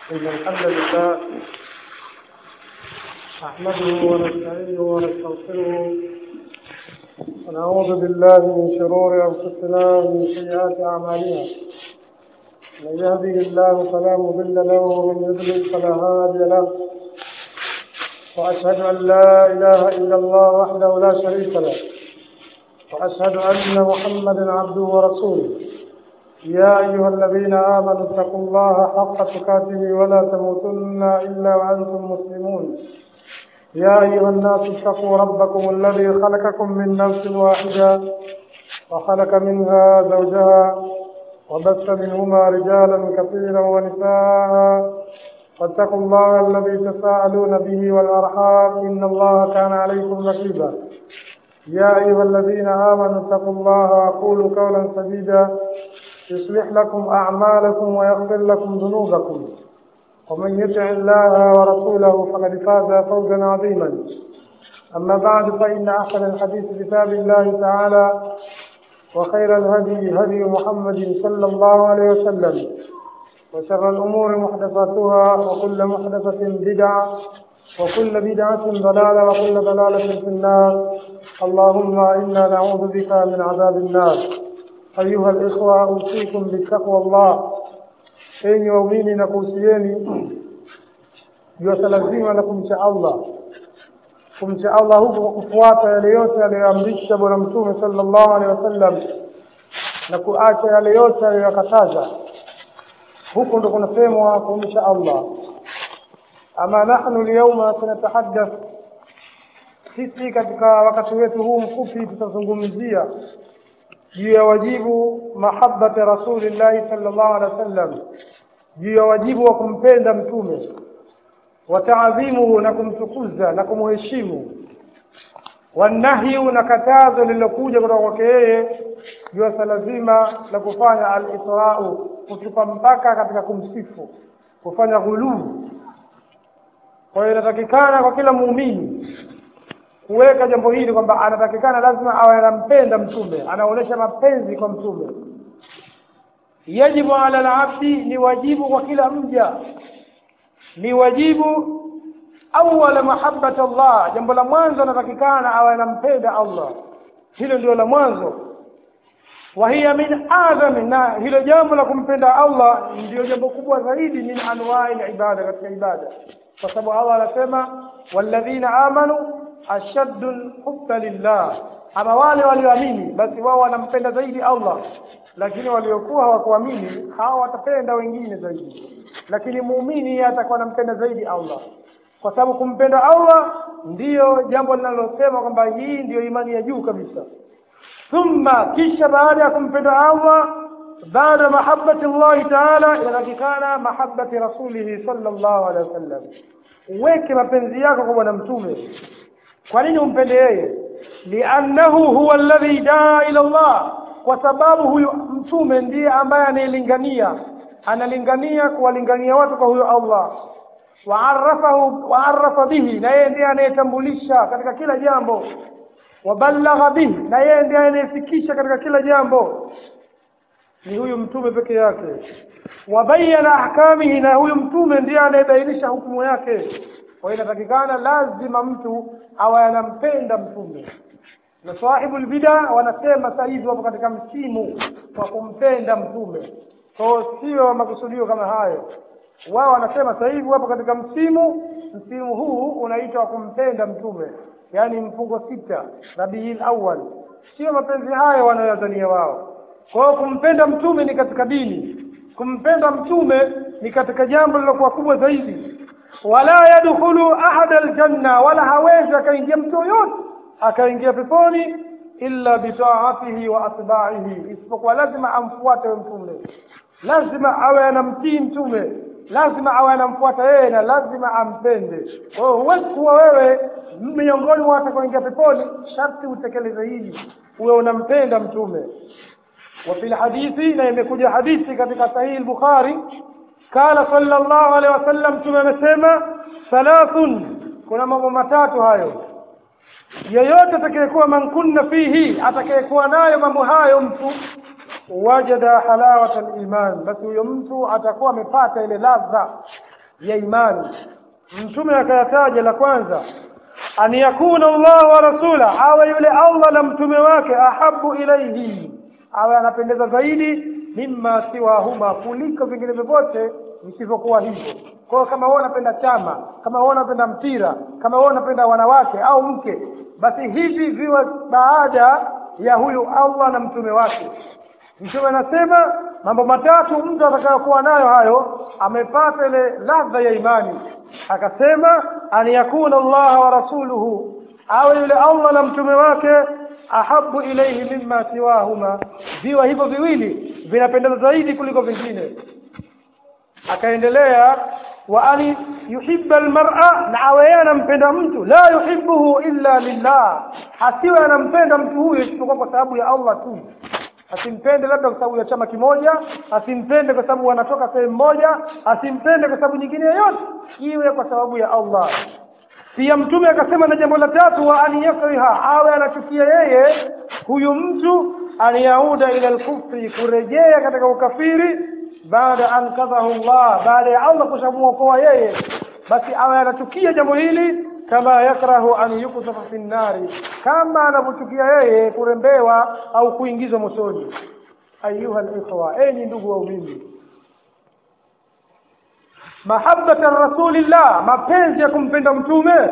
إن الحمد لله نحمده ونستعينه ونستغفره ونعوذ بالله من شرور أنفسنا ومن سيئات أعمالنا من يهده الله فلا مضل له ومن يضلل فلا هادي له وأشهد أن لا إله إلا الله وحده لا شريك له وأشهد أن محمدا عبده ورسوله يا أيها الذين آمنوا اتقوا الله حق تقاته ولا تموتن إلا وأنتم مسلمون يا أيها الناس اتقوا ربكم الذي خلقكم من نفس واحدة وخلق منها زوجها وبث منهما رجالا كثيرا ونساء واتقوا الله الذي تساءلون به والأرحام إن الله كان عليكم رقيبا يا أيها الذين آمنوا اتقوا الله وقولوا قولا سديدا يصلح لكم أعمالكم ويغفر لكم ذنوبكم ومن يطع الله ورسوله فقد فاز فوزا عظيما أما بعد فإن أحسن الحديث كتاب الله تعالى وخير الهدي هدي محمد صلى الله عليه وسلم وشر الأمور محدثاتها وكل محدثة بدعة وكل بدعة ضلالة وكل ضلالة في النار اللهم إنا نعوذ بك من عذاب النار أيها الإخوة أوصيكم بتقوى الله enyi waumini na kuhusieni juu ya swala zima la kumcha Allah kumcha Allah huku kwa kufuata yale yote aliyoamrisha bwana mtume sallallahu alaihi wasallam na kuacha yale yote aliyoyakataza huku ndo kunasemwa kumcha Allah ama nahnu lyauma tunatahaddath sisi katika wakati wetu huu mfupi tutazungumzia juu ya wajibu mahabbati rasulillahi sallallahu alaihi wasallam juu ya wajibu wa kumpenda mtume wa taadhimuhu na kumtukuza na kumheshimu wanahyu na katazo lililokuja kutoka kwake yeye juu ya swala zima la kufanya al-isra'u kutupa mpaka katika kumsifu kufanya ghuluu kwa hiyo inatakikana kwa kila muumini kuweka jambo hili kwamba anatakikana lazima awe anampenda mtume anaonyesha mapenzi kwa mtume yajibu ala alabdi ni wajibu kwa kila mja ni wajibu awala mahabbati Allah jambo la mwanzo anatakikana awe anampenda Allah hilo ndio la mwanzo wa hiya min adhami na hilo jambo la kumpenda Allah ndio jambo kubwa zaidi min anwa'i ibada katika ibada kwa sababu Allah anasema walladhina amanu ashaddu hubba lillah ama wale walioamini basi wao wanampenda zaidi Allah lakini waliokuwa hawakuamini hao watapenda wengine zaidi lakini muumini atakuwa anampenda zaidi Allah kwa sababu kumpenda Allah ndiyo jambo linalosema kwamba hii ndiyo imani ya juu kabisa thumma kisha baada ya kumpenda Allah baada mahabbati Allah ta'ala inatakikana mahabbati rasulihi sallallahu alaihi wasallam uweke mapenzi yako kwa bwana mtume kwa nini umpende yeye liannahu huwa alladhi daa ila Allah kwa sababu huyu mtume ndiye ambaye anayelingania analingania kuwalingania watu kwa huyo Allah waarafahu waarafa bihi na yeye ndiye anayetambulisha katika kila jambo wabalagha bihi na yeye ndiye anayefikisha katika kila jambo ni huyu mtume peke yake wabayana ahkamihi na huyu mtume ndiye anayebainisha hukumu yake kwa hiyo inatakikana lazima mtu awe anampenda mtume na sahibu bida wanasema sasa hivi wapo katika msimu wa kumpenda mtume kwa sio makusudio kama hayo wao wanasema sasa hivi wapo katika msimu msimu huu unaitwa kumpenda mtume yaani mfungo sita rabiul awwal sio mapenzi hayo wanayodhania wao kwa hiyo kumpenda mtume ni katika dini kumpenda mtume ni katika jambo lilokuwa kubwa zaidi wala yadkhulu ahada aljanna wala hawezi akaingia mtu yoyote akaingia peponi illa bitaatihi wa atba'ihi isipokuwa lazima amfuate mtume lazima awe anamtii mtume lazima awe anamfuata yeye na lazima ampende kwa hiyo huwezi kuwa wewe miongoni mwa watakaoingia peponi sharti utekeleze hili uwe unampenda mtume وفي الحديث na imekuja hadithi katika sahihi al-Bukhari kala sallallahu alaihi wasallam tumemesema thalathun kuna mambo matatu hayo yeyote atakayekuwa man kunna fihi atakayekuwa nayo mambo hayo mtu wajada halawata al-iman basi huyo mtu atakuwa amepata ile ladha ya imani mtume akayataja la kwanza an yakuna Allah wa rasula awe yule Allah na mtume wake ahabu ilaihi awe anapendeza zaidi mimma siwahuma kuliko vingine vyovyote visivyokuwa hivyo kwa hiyo kama wewe unapenda chama kama wewe unapenda mpira kama wewe unapenda wanawake au mke basi hivi viwe baada ya huyu Allah na mtume wake mtume anasema mambo matatu mtu atakayokuwa nayo hayo amepata ile ladha ya imani akasema an yakuna Allah wa rasuluhu awe yule Allah na mtume wake ahabu ilayhi mimma siwahuma viwa hivyo viwili vinapendeza zaidi kuliko vingine akaendelea wa an yuhibba almar'a na awe anampenda mtu la yuhibbuhu illa lillah asiwe anampenda mtu huyo isipokuwa kwa sababu ya Allah tu asimpende labda kwa sababu ya chama kimoja asimpende kwa sababu wanatoka sehemu moja asimpende kwa sababu nyingine yoyote iwe kwa sababu ya Allah pia mtume akasema na jambo la tatu wa an yakriha awe anachukia yeye huyu mtu an yauda ila alkufri kurejea katika ukafiri baada an kadhahu Allah baada ya Allah kushamuokoa yeye basi awe anachukia jambo hili kama yakrahu an yuksafa fi nnari kama anavyochukia yeye kurembewa au kuingizwa motoni ayuha alikhwa enyi ndugu waumini mahabbata rasulillah mapenzi ya kumpenda mtume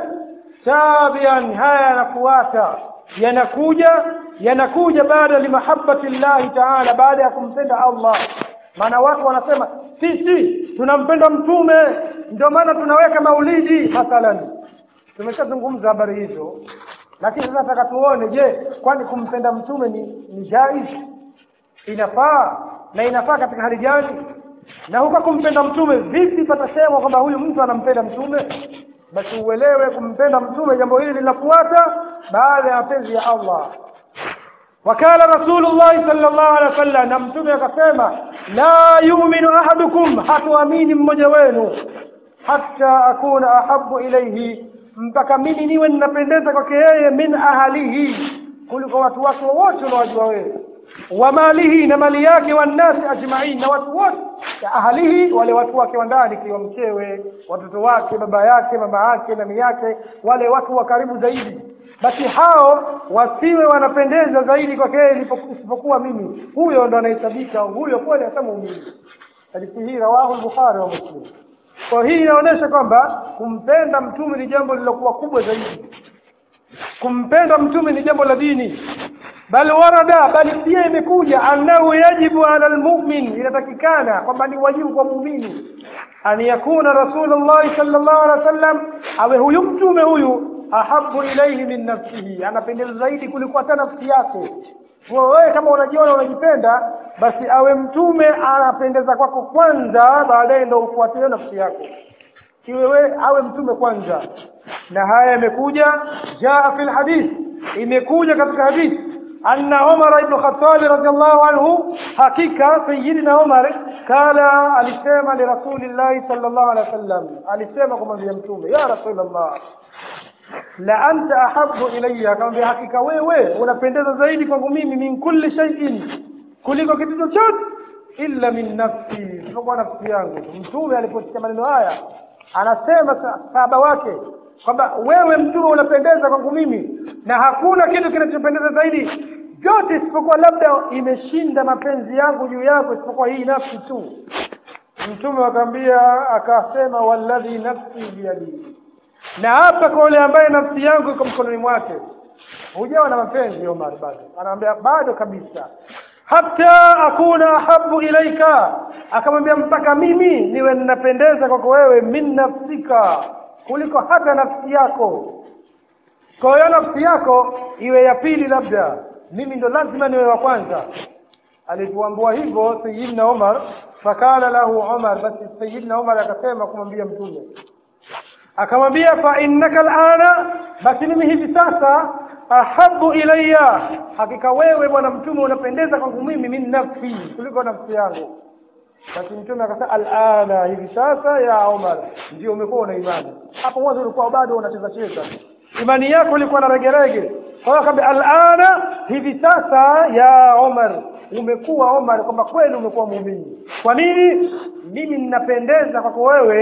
tabian haya yanafuata yanakuja yanakuja baada limahabbati llahi taala baada ya kumpenda Allah maana watu wanasema sisi tunampenda mtume ndio maana tunaweka maulidi mathalan tumeshazungumza habari hizo lakini sasa nataka tuone je kwani kumpenda mtume ni, ni jaiz inafaa na inafaa katika hali gani na huko kumpenda mtume vipi patasemwa kwamba huyu mtu anampenda mtume basi uelewe kumpenda mtume jambo hili linafuata baada ya mapenzi ya Allah wakala rasulullah sallallahu alaihi wasallam na mtume akasema la yu'minu ahadukum hatuamini mmoja wenu hatta akuna ahabbu ilayhi mpaka mimi niwe ninapendeza kwake yeye min ahalihi kuliko watu wake wote unaowajua wewe wa malihi na mali yake wannasi ajmain na watu wote ya ahalihi wale watu wake wa ndani kiwa mkewe watoto wake baba yake mama yake nami yake wale watu wa karibu zaidi basi hao wasiwe wanapendeza zaidi kwake yeye isipokuwa mimi huyo ndo anahesabika huyo kweli hata muumini hadithi hii rawahu al-bukhari wa muslim kwa hii inaonyesha kwamba kumpenda mtume ni jambo lilokuwa kubwa zaidi kumpenda mtume ni jambo la dini bal warada bali pia imekuja annahu yajibu ala almu'min inatakikana kwamba ni wajibu kwa muumini an yakuna rasulullah sallallahu alaihi wasallam awe huyu mtume huyu ahabu ilaihi min nafsihi anapendeza zaidi kuliko hata nafsi yake kwa wewe kama unajiona unajipenda basi awe mtume anapendeza kwako kwanza baadaye ndo ufuatie nafsi yako iwe wewe awe mtume kwanza na haya yamekuja jaa fil hadith imekuja katika hadith anna Umar ibn Khattab radiyallahu anhu hakika sayyidina Umar kala alisema li rasulillahi sallallahu alaihi wasallam alisema kumwambia mtume ya rasulullah la anta ahabbu ilayya akamwambia hakika wewe unapendeza zaidi kwangu mimi min kulli shay'in kuliko kitu chochote illa min nafsi isipokuwa nafsi yangu mtume aliposikia maneno haya anasema sahaba wake kwamba wewe mtume unapendeza kwangu mimi na hakuna kitu kinachopendeza zaidi vyote isipokuwa labda imeshinda mapenzi yangu juu yako isipokuwa hii nafsi tu mtume akamwambia akasema walladhi nafsi biyadihi na hapa kwa yule ambaye nafsi yangu iko mkononi mwake hujawa na mapenzi Omar bado anaambia bado kabisa hata akuna ahabu ilaika akamwambia mpaka mimi niwe ninapendeza kwako wewe min nafsika kuliko hata nafsi yako kwa hiyo nafsi yako iwe ya pili labda mimi ndo lazima niwe wa kwanza alipoambiwa hivyo sayyidina Umar fakala lahu Umar basi sayyidina Umar akasema kumwambia mtume akamwambia fa innaka alana basi mimi hivi sasa ahabu ilayya hakika wewe bwana mtume unapendeza kwangu mimi min nafsi kuliko nafsi yangu basi mtume akasema alana hivi sasa ya Umar ndio umekuwa una imani hapo mwanzo ulikuwa bado unacheza cheza imani yako ilikuwa na regerege kwa hiyo akamwambia alana hivi sasa ya Umar umekuwa Umar kwamba kweli umekuwa muumini kwa nini mimi ninapendeza kwako wewe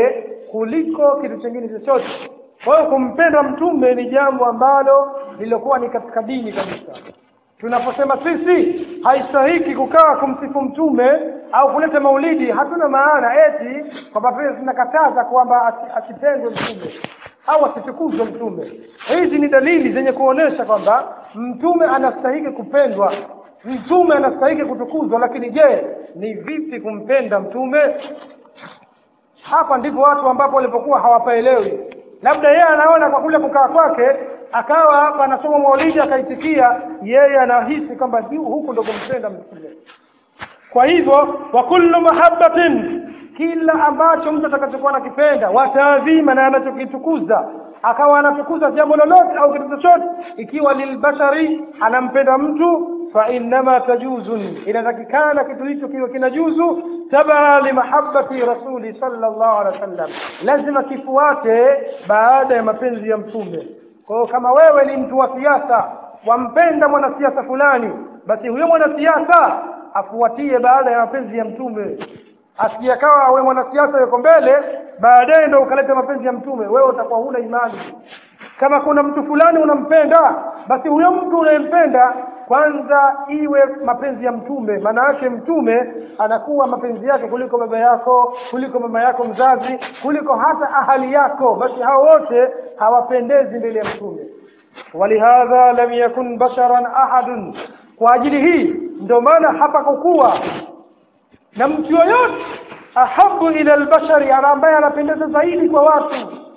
kuliko kitu chingine chochote kwa hiyo kumpenda mtume ni jambo ambalo lililokuwa ni katika dini kabisa tunaposema sisi haistahiki kukaa kumsifu mtume au kuleta maulidi hatuna maana eti kwamba vile tunakataza kwamba asi- asipendwe mtume au asitukuzwe mtume hizi ni dalili zenye kuonesha kwamba mtume anastahiki kupendwa mtume anastahiki kutukuzwa lakini je ni vipi kumpenda mtume hapa ndipo watu ambapo walipokuwa hawapaelewi labda yeye anaona kwa kule kukaa kwake akawa hapa anasoma maulidi akaitikia yeye anahisi kwamba hu- huku ndo kumpenda mtume kwa hivyo wa kullu mahabbatin kila ambacho mtu atakachokuwa anakipenda wataadhima na anachokitukuza akawa anatukuza jambo lolote au kitu chochote ikiwa lilbashari anampenda mtu fa innama tajuzun inatakikana kitu hicho kiwe kinajuzu tabaa limahabbati rasuli sallallahu alaihi wasallam lazima kifuate baada ya mapenzi ya mtume kwa hiyo kama wewe ni mtu wa siasa wampenda mwanasiasa fulani basi huyo mwanasiasa afuatie baada ya mapenzi ya mtume asijakawa awe mwanasiasa yuko mbele baadaye ndo ukaleta mapenzi ya mtume wewe utakuwa huna imani kama kuna mtu fulani unampenda basi huyo mtu unayempenda kwanza iwe mapenzi ya mtume maana yake mtume anakuwa mapenzi yake kuliko baba yako kuliko mama yako mzazi kuliko hata ahali yako basi hao wote hawapendezi mbele ya mtume walihadha lam yakun basharan ahadun kwa ajili hii ndio maana hapakukuwa na mtu yoyote ahabu ila albashari ana ambaye anapendeza zaidi kwa watu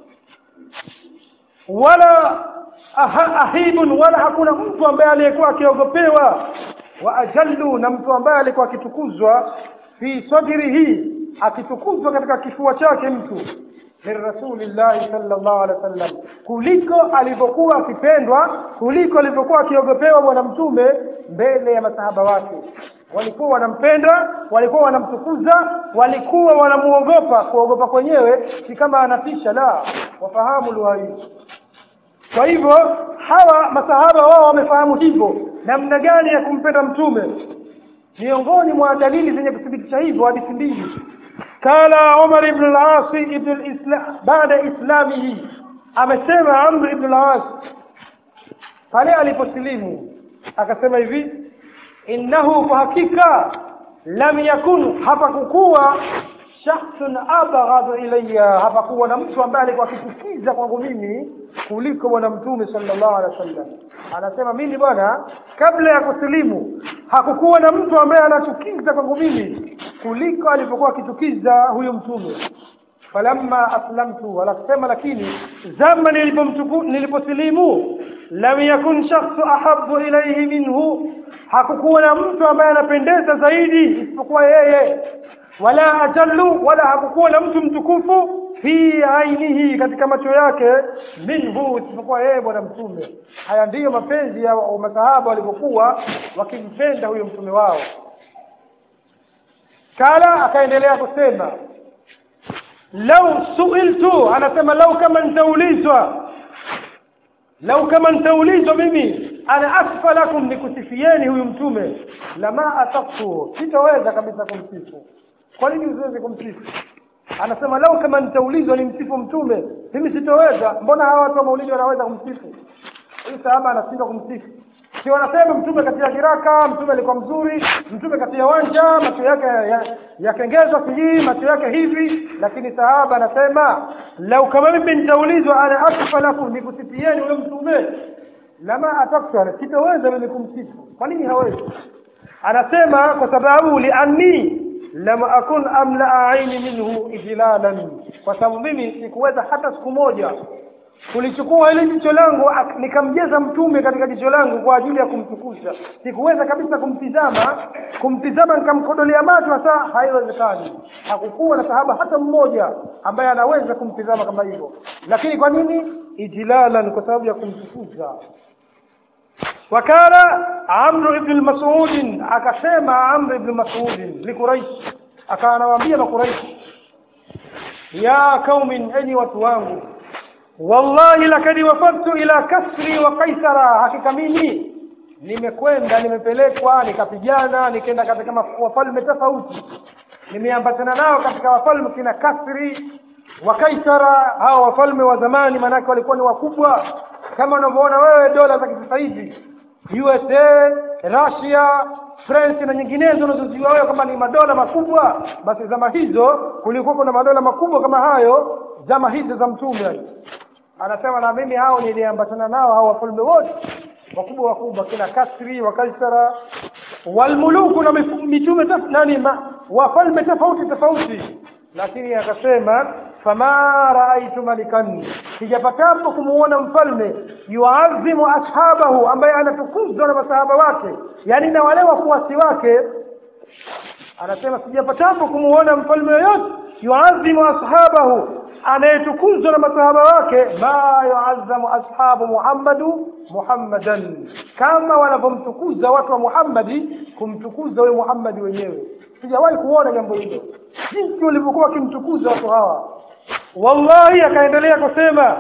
wala aha, ahibun wala hakuna mtu ambaye aliyekuwa akiogopewa wa ajallu na mtu ambaye alikuwa akitukuzwa fi sadrihi akitukuzwa katika kifua chake mtu min rasulillahi sallallahu alaihi wasallam kuliko alivyokuwa akipendwa kuliko alivyokuwa akiogopewa bwana mtume mbele ya masahaba wake walikuwa wanampenda walikuwa wanamtukuza walikuwa wanamuogopa kuogopa kwenyewe si kama anatisha la wafahamu lugha hii kwa hivyo hawa masahaba wao wamefahamu hivyo namna gani ya kumpenda mtume miongoni mwa dalili zenye kuthibitisha hivyo hadithi mbili kala Umar ibn al-As ibn al-Islam baada islamihi amesema Amr ibn al-As pale aliposilimu akasema hivi innahu kwa hakika lam yakun hapakukuwa shakhsun abghadu ilayya hapakuwa na mtu ambaye alikuwa akichukiza kwangu mimi kuliko bwana mtume sallallahu alaihi wasallam anasema mimi bwana kabla ya kusilimu hakukuwa na mtu ambaye anachukiza kwangu mimi kuliko alipokuwa akichukiza huyo mtume falamma aslamtu wanasema lakini zama nilipomtuku niliposilimu lam yakun shakhsu ahabbu ilayhi minhu hakukuwa na mtu ambaye anapendeza zaidi isipokuwa yeye wala ajallu wala hakukuwa na mtu mtukufu fi ainihi katika macho yake minhu isipokuwa yeye bwana mtume haya ndiyo mapenzi ya wa- masahaba walivyokuwa wakimpenda huyo mtume wao kala akaendelea kusema lau suiltu anasema lau kama nitaulizwa lau kama nitaulizwa mimi ana asfa lakum nikusifieni huyu mtume lama ataqtu sitaweza kabisa kumsifu kwa nini usiweze kumsifu anasema lau kama nitaulizwa ni msifu mtume mimi sitoweza mbona hawa watu wa maulidi wanaweza kumsifu huyu sahaba anashindwa kumsifu si wanasema mtume katika kiraka mtume alikuwa mzuri mtume katika wanja macho yake ya- yakengezwa sijui macho yake hivi lakini sahaba anasema lau kama mimi nitaulizwa ana akfa lakum nikusifieni huyo mtume lama ataktu sitaweza mimi kumsifu kwa nini hawezi anasema kwa sababu lianni lam akun amla aini minhu ijlalan kwa sababu mimi sikuweza hata siku moja kulichukua ile jicho langu ak- nikamjeza mtume katika jicho langu kwa ajili ya kumtukuza sikuweza kabisa kumtizama kumtizama nikamkodolea macho hasa haiwezekani hakukuwa na sahaba hata mmoja ambaye anaweza kumtizama kama hivyo lakini kwa nini ijlalan kwa sababu ya kumtukuza wakala amru ibn mas'ud akasema amru ibn mas'ud likuraish akawa anawaambia makuraish ya kaumin enyi watu wangu wallahi lakad wafadtu ila kasri wa kaisara hakika mimi nimekwenda nimepelekwa nikapigana nikaenda katika maf- wafalme tofauti nimeambatana nao katika wafalme kina kasri wa kaisara hawa wafalme wa zamani maanake walikuwa ni wakubwa kama unavyoona wewe dola za kisasa hivi usa russia france na nyinginezo unazozijua wewe kama ni madola makubwa basi zama hizo kulikuwa kuna madola makubwa kama hayo zama hizo za mtume anasema na mimi hao niliambatana nao hao wafalme wote wakubwa wakubwa kina kasri wa kaisara walmuluku na mifu- mitume taf, nani ma, wafalme tofauti tofauti lakini akasema fama raaitu malikan sijapatapo kumuona mfalme yuazimu ashabahu ambaye anatukuzwa na masahaba wake yani na wale wafuasi wake anasema sijapatapo kumuona mfalme yoyote yuazimu ashabahu anayetukuzwa na masahaba wake ma yuazamu ashabu muhammadu muhammadan kama wanavyomtukuza watu wa muhammadi kumtukuza huyo muhammadi wenyewe sijawahi kuona jambo hilo jinsi walivyokuwa wakimtukuza watu hawa wallahi akaendelea kusema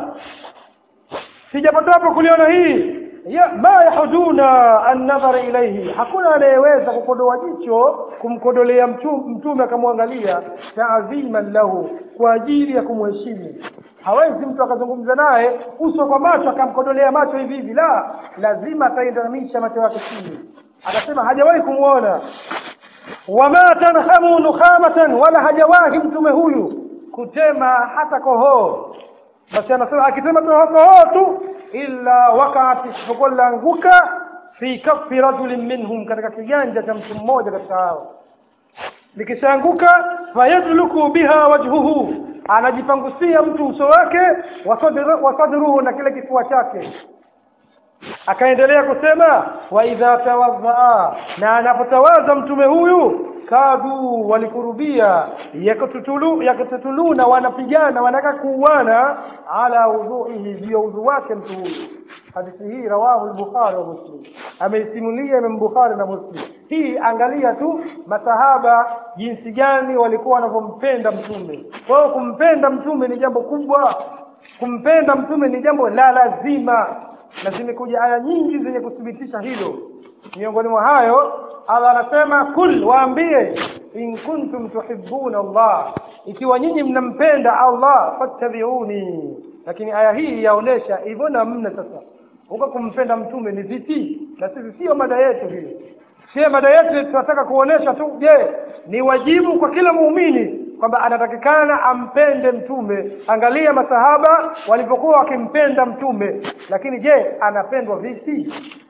sijapatapo kuliona hii ya ma yahuduna annadhara ilaihi hakuna anayeweza kukodoa jicho kumkodolea mtu- mtume akamwangalia taadhiman lahu kwa ajili ya kumheshimu hawezi mtu akazungumza naye uso kwa macho akamkodolea macho hivi hivi la lazima atainamisha macho yake chini akasema hajawahi kumwona wama tanhamu nukhamatan wala hajawahi mtume huyu kutema hata kohoo basi anasema akisema kohoo tu illa wakaat isipokuwa lilaanguka fi kafi rajulin minhum katika kiganja cha mtu mmoja katika hao likishaanguka fayadluku biha wajhuhu anajipangusia mtu uso wake wasadru- wasadruhu na kile kifua chake akaendelea kusema wa idha tawadhaa na anapotawaza mtume huyu kadu walikurubia yakututulu yakututuluna wanapigana wanataka kuuana ala udhuihi juu ya udhu wake mtu huyu hadithi hii rawahu al-bukhari wa muslim ameisimulia imam bukhari na muslim hii angalia tu masahaba jinsi gani walikuwa wanavyompenda mtume kwa hiyo kumpenda mtume ni jambo kubwa kumpenda mtume ni jambo la lazima na zimekuja aya nyingi zenye kuthibitisha hilo miongoni mwa hayo Allah anasema kul waambie in kuntum tuhibbuna Allah ikiwa nyinyi mnampenda Allah fattabi'uni lakini aya hii yaonesha hivyo namna sasa huko kumpenda mtume ni vipi na sisi sio mada yetu hii sio mada yetu tunataka kuonesha tu je ni wajibu kwa kila muumini kwamba anatakikana ampende mtume angalia masahaba walivyokuwa wakimpenda mtume lakini je anapendwa vipi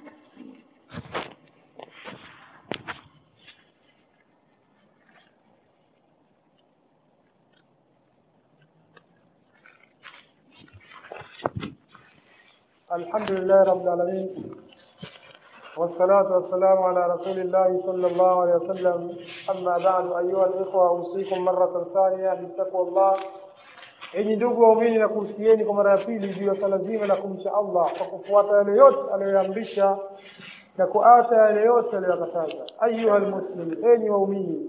الحمد لله رب العالمين والصلاة والسلام على رسول الله صلى الله عليه وسلم أما بعد أيها الإخوة أوصيكم مرة ثانية بتقوى الله enyi ndugu waumini na kuhusieni kwa mara ya pili juu ya swala zima la kumcha allah kwa kufuata yale yote aliyoyaamrisha na kuacha yale yote aliyoyakataza ayuha lmuslim enyi waumini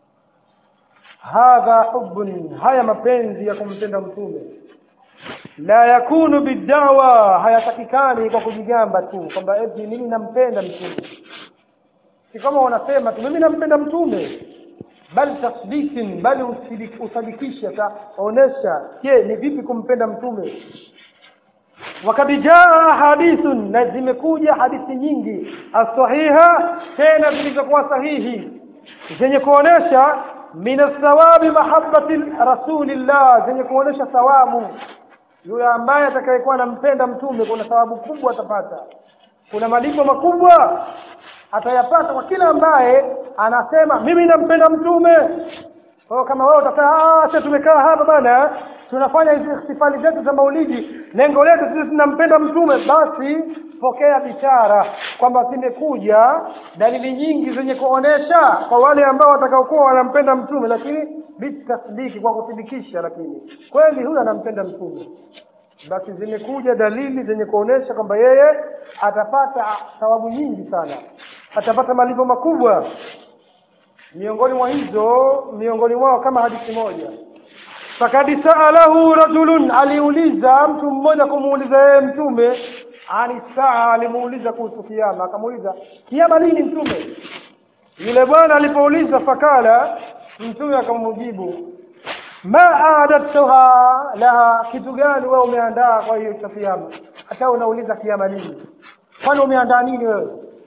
hadha hubun haya mapenzi ya kumpenda mtume la yakunu bidawa hayatakikani kwa kujigamba tu kwamba eti mimi nampenda mtume si kama wanasema tu mimi nampenda mtume bali tasdikin bali usidik- usadikishe taonesha je ni vipi kumpenda mtume wakad jaa hadithun na zimekuja hadithi nyingi asahiha tena zilizokuwa sahihi zenye kuonesha min athawabi mahabbati rasulillah zenye kuonesha thawabu yule ambaye atakayekuwa anampenda mtume kuna thawabu kubwa atapata kuna malipo makubwa atayapata kwa kila ambaye anasema mimi nampenda mtume kwa hiyo kama wewe utakaa "Ah, sasa tumekaa hapa bana tunafanya hizi ihtifali zetu za maulidi lengo letu sisi tunampenda mtume basi pokea bishara kwamba zimekuja dalili nyingi zenye kuonesha kwa wale ambao watakaokuwa wanampenda mtume lakini bitasdiki kwa kuthibitisha lakini kweli huyu anampenda mtume basi zimekuja dalili zenye kuonesha kwamba yeye atapata thawabu nyingi sana atapata malipo makubwa miongoni mwa hizo miongoni mwao kama hadithi moja fakad saalahu rajulun aliuliza mtu mmoja kumuuliza yeye mtume ani saa alimuuliza kuhusu kiama akamuuliza kiama lini mtume yule bwana alipouliza fakala mtume akamjibu ma aadatuha laha kitu gani wewe umeandaa kwa hiyo cha kiyama hata unauliza kiyama nini kwani umeandaa nini wewe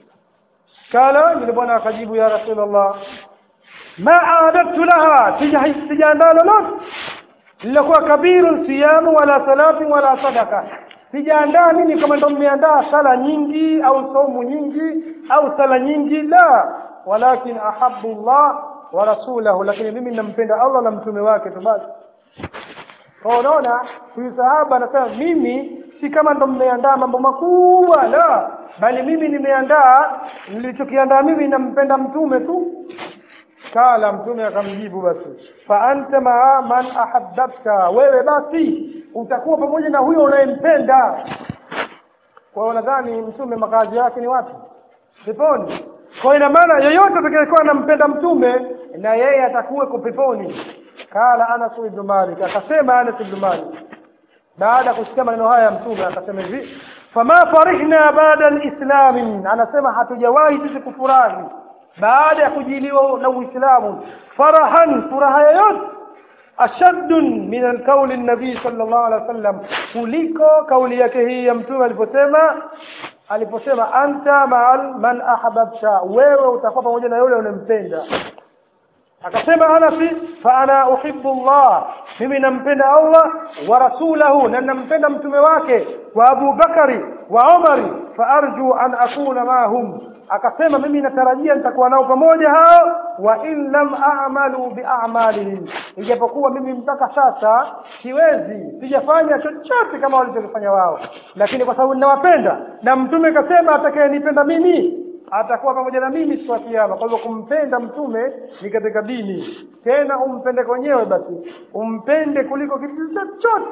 kala yule bwana akajibu ya rasulullah ma aadatu laha sijaandaa lolote lilokuwa kabiru siyamu wala salati wala sadaka sijaandaa mimi kama ndo mmeandaa sala nyingi au somu nyingi au sala nyingi la walakin ahabu llah wa rasulahu lakini mimi nampenda allah na mtume wake tu basi kwa unaona huyu sahaba anasema mimi si kama ndo mmeandaa mambo makubwa la bali mimi nimeandaa nilichokiandaa mimi nampenda mtume tu kala mtume akamjibu basi fa anta maa man ahabbta wewe basi utakuwa pamoja na huyo unayempenda kwa hiyo nadhani mtume makazi yake ni wapi peponi kwa ina maana yeyote atakayekuwa anampenda mtume na yeye atakuweko peponi kala anas ibn malik akasema anas ibn malik baada ya kusikia maneno haya ya mtume akasema hivi fama farihna baada lislami anasema hatujawahi sisi kufurahi baada ya kujiliwa na uislamu farahan furaha yoyote ashaddun min alqauli nabii sallallahu alaihi wasallam kuliko kauli yake hii ya mtume aliposema aliposema anta ma'al man ahbabta wewe utakuwa pamoja na yule unempenda akasema anasi fa ana uhibbu Allah mimi nampenda Allah wa rasulahu na nampenda mtume wake wa Abu Bakari wa Umari fa arju an akuna mahum akasema mimi natarajia nitakuwa nao pamoja hao wa in lam a'malu bi a'malihim ijapokuwa mimi mpaka sasa siwezi sijafanya chochote kama walichofanya wao lakini kwa sababu ninawapenda na mtume kasema atakayenipenda mimi atakuwa pamoja na mimi siku ya kiyama kwa hivyo kumpenda mtume ni katika dini tena umpende kwenyewe basi umpende kuliko kitu chochote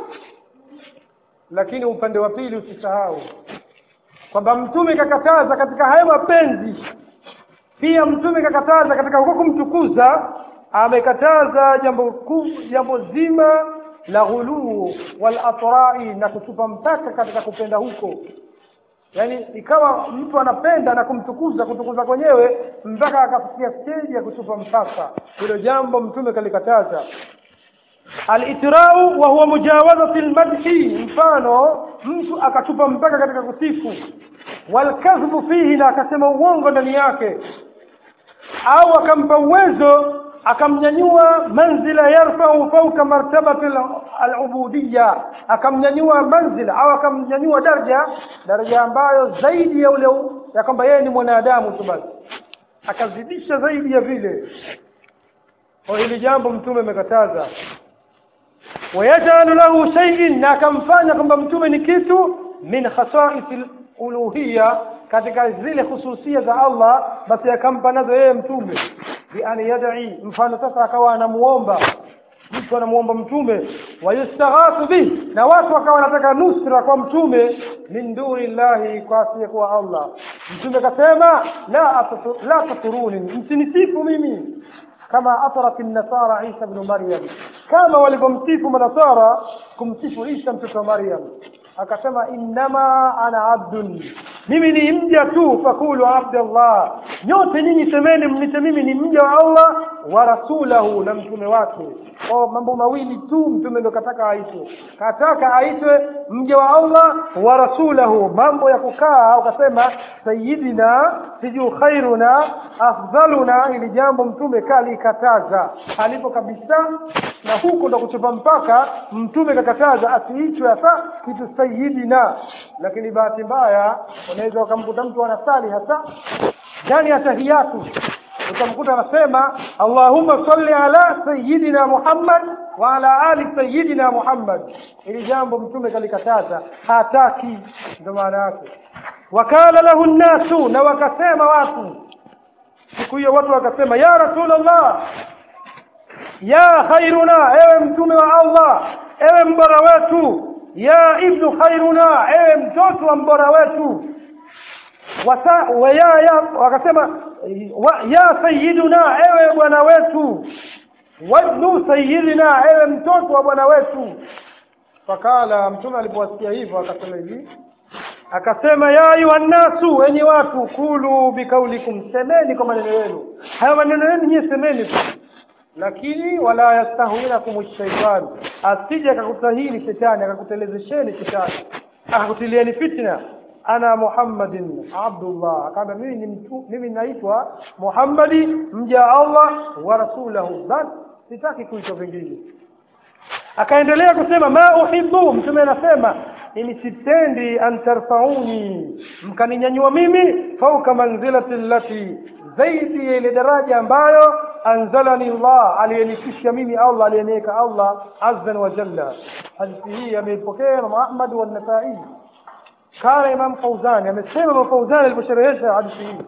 lakini upande wa pili usisahau kwamba mtume kakataza katika hayo mapenzi pia mtume kakataza katika huko kumtukuza amekataza jambo kuu jambo zima la ghuluu wal atrai na kutupa mpaka katika kupenda huko yaani ikawa mtu anapenda na kumtukuza kutukuza kwenyewe mpaka akafikia stage ya kutupa mpaka hilo jambo mtume kalikataza alitrau wa huwa mujawazati lmadhi mfano mtu akatupa mpaka katika kusifu walkadhbu fihi na akasema uongo ndani yake au akampa uwezo akamnyanyua manzila yarfau fauka martabati alubudiya akamnyanyua manzila au akamnyanyua daraja daraja ambayo zaidi ya ule ya kwamba yeye ni mwanadamu tu basi akazidisha zaidi ya vile kwa hili jambo mtume amekataza wayajalu lahu shay'in na akamfanya kwamba mtume ni kitu min khasaisi uluhiya katika zile hususia za Allah basi akampa nazo yeye mtume bi an yad'i mfano sasa akawa anamuomba mtu anamuomba mtume wayustaghathu bih na watu wakawa wanataka nusra kwa mtume min duni llahi kwa asiyekuwa Allah mtume akasema la la taturuni msinisifu mimi kama atrat nasara Isa ibn Maryam kama walivyomsifu manasara kumsifu Isa mtoto wa Maryam akasema innama ana abdun mimi ni mja tu fakulu abdallah nyote nyinyi semeni mnite mimi ni mja wa Allah wa rasulahu na mtume wake kwa mambo mawili tu mtume ndo kataka aitwe kataka aitwe mja wa Allah wa rasulahu mambo ya kukaa au kasema sayyidina siju khairuna afdaluna ili jambo mtume kali kataza alipo kabisa na huko ndo kuchupa mpaka mtume kakataza asiitwe hasa kitu sayyidina lakini bahati mbaya unaweza ukamkuta mtu anasali hasa ndani ya tahiyatu utamkuta anasema allahumma salli ala sayidina muhammad wa ala ali sayidina muhammad ili jambo mtume kalikataza hataki ndio maana yake wakala lahu nnasu na wakasema watu siku hiyo watu wakasema ya rasulallah ya khairuna ewe mtume wa allah ewe mbora wetu ya ibnu khairuna ewe mtoto wa mbora wetu wasa wa ya, ya wakasema wa, ya sayyiduna ewe bwana wetu wabnu sayyidina ewe mtoto wa bwana wetu fakala mtume alipowasikia hivyo akasema hivi akasema ya ayuha nnasu enyi watu kulu bikaulikum semeni kwa maneno yenu haya maneno yenu nyie semeni tu lakini wala yastahwinakum shaitan asije akakutahini shetani akakutelezesheni shetani akakutilieni fitna ana muhammadin abdullah akaambia mimi ni mtu mimi naitwa muhammadi mja allah wa rasulahu bas sitaki kuitwa vingine akaendelea kusema ma uhibbu mtume anasema mimi sipendi an tarfauni mkaninyanyua mimi fauka manzilati allati zaidi ya ile daraja ambayo anzalani Allah aliyenifikisha mimi Allah aliyeniweka Allah azza wa jalla hadithi hii ameipokea Imam Ahmad wa Nasa'i kana Imam Fauzani amesema Imam Fauzani aliposherehesha hadithi hii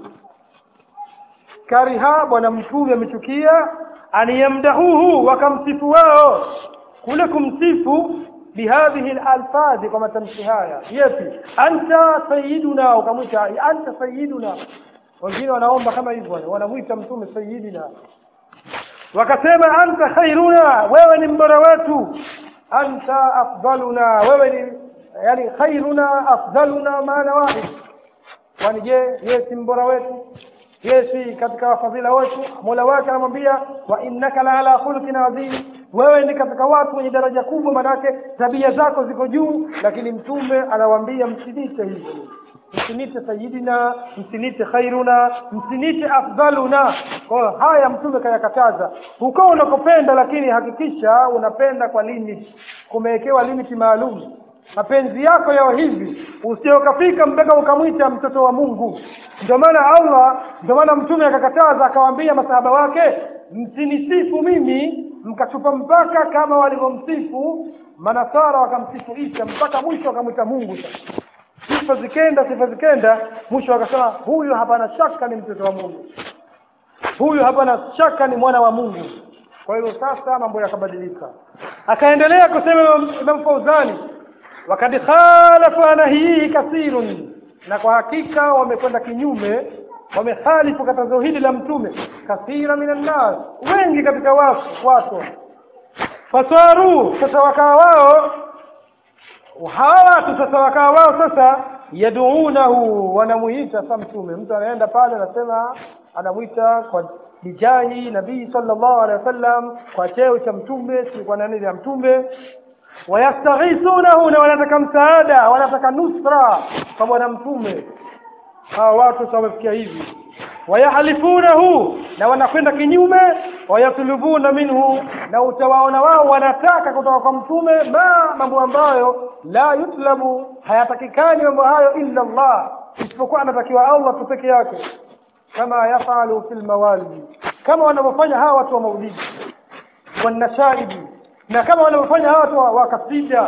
kariha bwana mtume amechukia aniyamdahuhu wakamsifu wao kule kumsifu bihadhihi alalfadhi kwa matamshi haya yepi anta sayyiduna ukamwita anta sayyiduna wengine wanaomba kama hivyo wanamwita mtume sayyidina wakasema anta khairuna wewe ni mbora wetu anta afdaluna wewe ni yani khairuna afdaluna maana wahid kwani je yeye si mbora wetu yeye si katika wafadhila wetu mola wake anamwambia wa innaka la ala khuluqin adhim wewe ni katika watu wenye daraja kubwa manake tabia zako ziko juu lakini mtume anawaambia msinite hivyo msinite sayidina msinite khairuna msinite afdaluna kwa hiyo haya mtume kayakataza huko unakopenda lakini hakikisha unapenda kwa limit kumewekewa limit maalum mapenzi yako yao hivi usije ukafika mpaka ukamwita mtoto wa Mungu ndio maana Allah ndio maana mtume akakataza akawaambia masahaba wake msinisifu mimi mkatupa mpaka kama walivyomsifu manasara wakamsifu Isa mpaka mwisho wakamwita Mungu sasa sifa zikenda sifa zikenda mwisho akasema huyu hapana shaka ni mtoto wa Mungu huyu hapana shaka ni mwana wa Mungu kwa hiyo sasa mambo yakabadilika akaendelea kusema Imam Fauzani wakad khalafa nahihi kathirun na kwa hakika wamekwenda kinyume wamehalifu katazo hili la mtume kathira minan nas wengi katika watu watu fasaru sasa wakawa wao hawa watu sasa wakawa wao sasa yaduunahu wanamuita sa mtume mtu anaenda pale anasema anamwita kwa bijahi nabii sallallahu alaihi wasallam kwa cheo cha mtume si kwa nani ya mtume wayastaghisunahu na wanataka msaada wanataka nusra kwa bwana mtume hawa watu sasa wamefikia hivi wayahalifunahu na wanakwenda kinyume wayatlubuna minhu na utawaona wao wanataka kutoka kwa mtume ma mambo ambayo la yutlabu hayatakikani mambo hayo illa Allah isipokuwa anatakiwa Allah tu peke yake kama yafalu fil mawalidi kama wanavyofanya hawa watu wa maulidi wanashaidi na kama wanavyofanya hawa watu wa kasida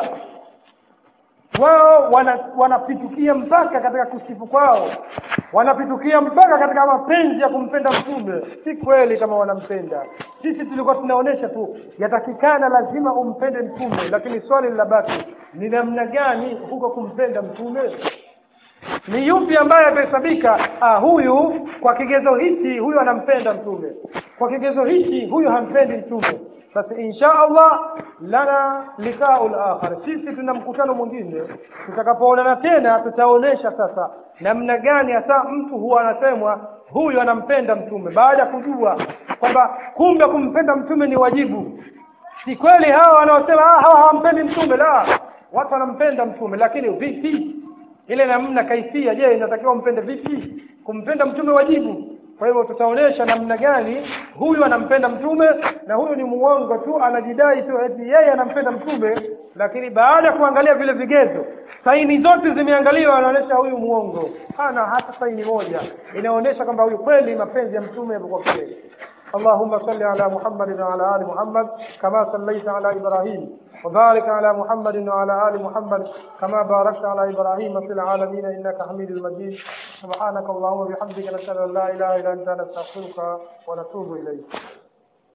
wao wanapitukia wana mpaka katika kusifu kwao wanapitukia mpaka katika mapenzi ya kumpenda mtume si kweli kama wanampenda sisi tulikuwa tunaonesha tu yatakikana lazima umpende mtume lakini swali linabaki ni namna gani huko kumpenda mtume ni yupi ambaye atahesabika ah, huyu kwa kigezo hichi huyu anampenda mtume kwa kigezo hichi huyu hampendi mtume basi insha Allah lana likaul akhar sisi tuna mkutano mwingine tutakapoonana tena tutaonesha sasa namna gani hasa mtu huwa anasemwa huyu anampenda mtume baada ya kujua kwamba kumbe kumpenda mtume ni wajibu si kweli hawa wanaosema ah, hawa hawampendi mtume la watu wanampenda mtume lakini vipi ile namna kaifia je inatakiwa umpende vipi kumpenda mtume wajibu kwa hivyo tutaonesha namna gani huyu anampenda mtume na huyu ni muongo tu anajidai tu eti yeye anampenda mtume lakini baada ya kuangalia vile vigezo saini zote zimeangaliwa anaonyesha huyu muongo hana hata saini moja inaonyesha kwamba huyu kweli mapenzi ya mtume yamekuwa kweli اللهم صل على محمد وعلى ال محمد كما صليت على ابراهيم وبارك على محمد وعلى ال محمد كما باركت على ابراهيم في العالمين انك حميد مجيد سبحانك اللهم وبحمدك نشهد ان لا اله الا انت نستغفرك ونتوب اليك